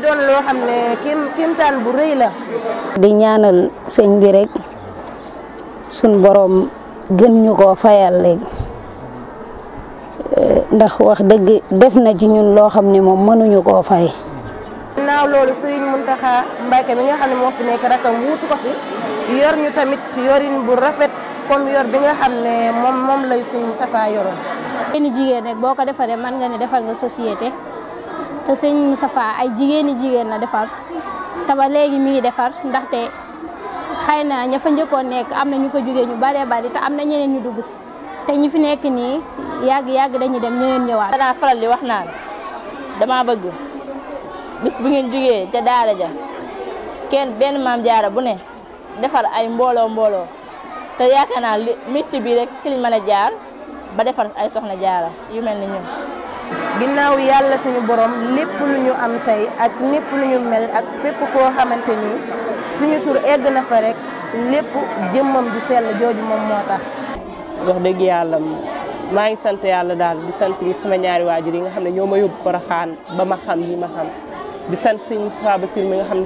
doon loo xam ne kim kimtaan bu rëy la. di ñaanal sëñ bi rek suñ borom gën ñu koo fayal léegi ndax wax dëgg def na ci ñun loo xam ne moom mënuñu koo fay. ginnaaw loolu Serigne Mountakha Mbacké mi nga xam ne moo fi nekk rakam wuutu ko fi yor ñu tamit yorin bu rafet comme yor bi nga xam ne moom moom lay Serigne Moustapha yoroon. jigéeni jigéen rek boo ko defaree mën nga ne defal nga société te Serigne Moustapha ay jigéeni jigéen la defar te ba léegi mi ngi defar ndaxte xëy na ña fa njëkkoon nekk am na ñu fa jógee ñu baree bari te am na ñeneen ñu dugg si te ñi fi nekk nii yàgg yàgg dañuy dem ñeneen ñëwaat. danaa faral di wax naan dama bëgg. bis bu ngeen jógee ca daara ja kenn benn maam jaara bu ne defar ay mbooloo mbooloo te yaakaar naa li métti bi rek ci liñ mën a jaar ba defar ay soxna jaara yu mel ni ñun. ginnaaw yàlla suñu borom lépp lu ñu am tey ak lépp lu ñu mel ak fépp foo xamante ni suñu tur egg na fa rek lépp jëmmam ju sell jooju moom moo tax. wax dëgg yàlla maa ngi sant yàlla daal di sant sama ñaari waajur yi nga xam ne ñoo ma yóbbu Porokhane ba ma xam yi ma xam. di sant sëñ Moustapha Bassir mi nga xam ne